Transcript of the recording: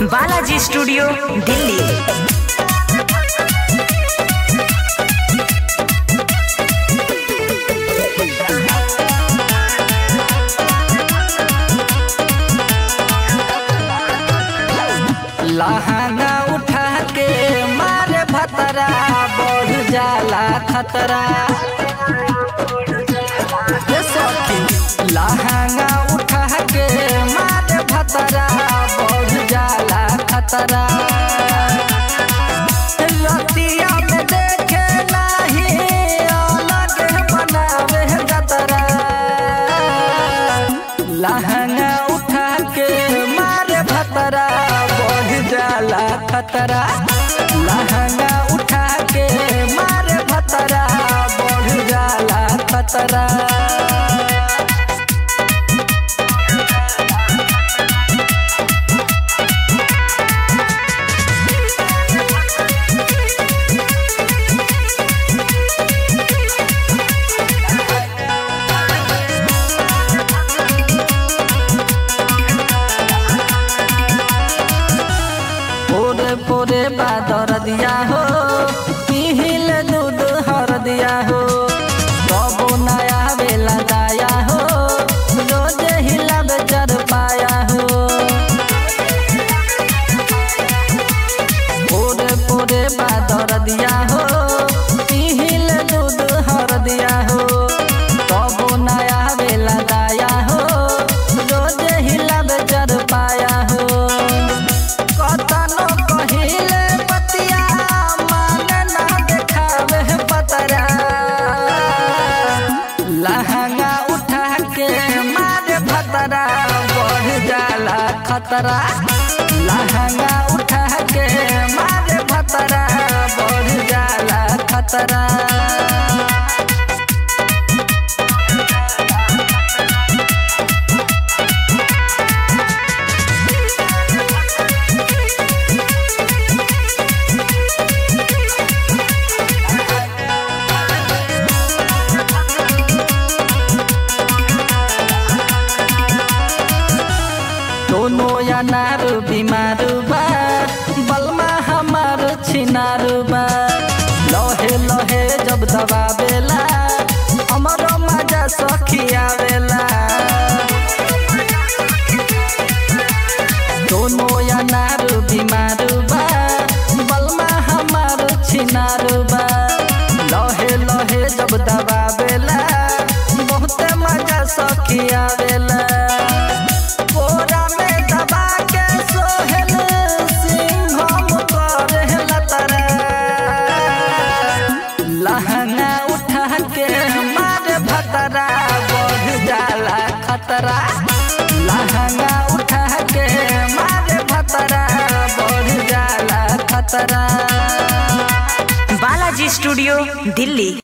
Balaji studio Delhi लहंगा उठा के मारे भतरा बढ़ जाला खतरा ये सखी, लहंगा उठा के मारे भतरा बढ़ जाला खतरा रतिया में देखे नाही अलग बनावे जतरा लहंगा उठा के मारे भतरा बढ़ जाला खतरा लहंगा उठा के मारे भतरा बढ़ जाला खतरा पोरे पोरे बादर दिया हो पिहिल दूध हर दिया हो कबो नया बेला दाया हो रोज हिला बेचर पाया हो पोरे पोरे बादर दिया हो पिहिल दूध हर दिया हो कबो नया बेला दाया हो रोज हिला बेचर पाया हो कतनो कहिले पतिया मान ना देखावे पतरा लहंगा उठा के मारे भतरा बढ़ जाला खतरा लहंगा उठा के मारे भतरा बढ़ जाला खतरा दोनों अनार बीमार बा बलमा हमार छिनार बा लहे लहे जब दबावेला हमरो मजा सखी आवेला दोनों अनार बीमार बा बलमा हमार छिनार बा लहे लहे जब दबावेला बहुते मजा सखी आवेला कोरा में दबा के सोहेल सिंघम करेला तरा लहंगा उठा के मारे भतरा बढ़ जाला खतरा लहंगा उठा के मारे भतरा बढ़ जाला खतरा बालाजी स्टूडियो दिल्ली